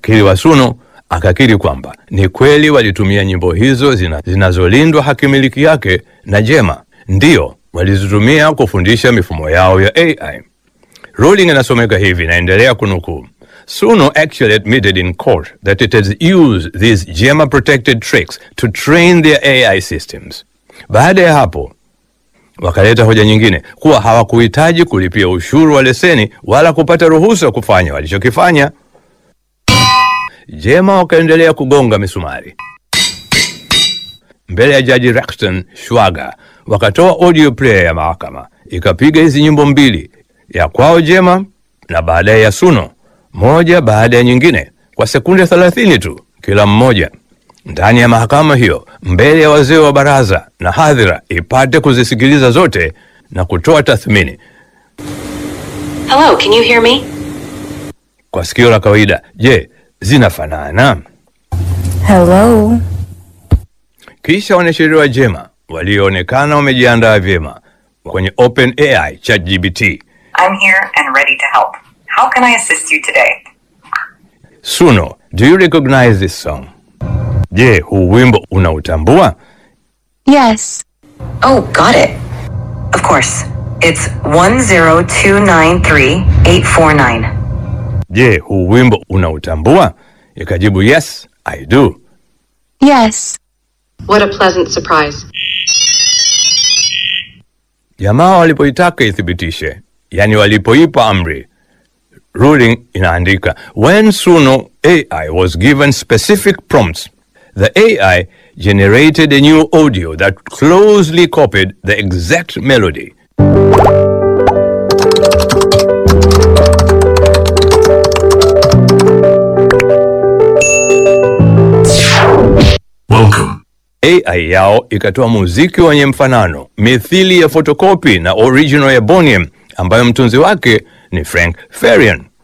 Wakili wa Suno akakiri kwamba ni kweli walitumia nyimbo hizo zina, zinazolindwa hakimiliki yake na Jema, ndiyo walizitumia kufundisha mifumo yao ya AI. Ruling inasomeka hivi, naendelea kunukuu. Suno actually admitted in court that it has used these Gemma protected tricks to train their AI systems. Baada ya hapo wakaleta hoja nyingine kuwa hawakuhitaji kulipia ushuru wa leseni wala kupata ruhusa kufanya walichokifanya. Jema wakaendelea kugonga misumari mbele ya jaji Rexton Shwaga, wakatoa audio player ya mahakama ikapiga hizi nyimbo mbili, ya kwao Jema na baadaye ya Suno, moja baada ya nyingine kwa sekunde 30 tu kila mmoja, ndani ya mahakama hiyo, mbele ya wazee wa baraza na hadhira ipate kuzisikiliza zote na kutoa tathmini. Hello, can you hear me? Kwa sikio la kawaida, je, zinafanana? Hello. Kisha wanasheria wa Jema walioonekana wamejiandaa vyema kwenye OpenAI ChatGPT. I'm here and ready to help. How can I assist you today? Suno, do you recognize this song? Je, huu wimbo unautambua? Yes. Oh, got it. Of course. It's 10293-849. Je, huu wimbo unautambua? Ikajibu yes, I do. Yes. What a pleasant surprise. Jamaa walipoitaka ithibitishe, yani walipoipa amri, ruling inaandika when Suno AI was given specific prompts, the AI generated a new audio that closely copied the exact melody. Welcome. AI yao ikatoa muziki wenye mfanano mithili ya fotokopi na original ya Boniem ambayo mtunzi wake ni Frank Farian.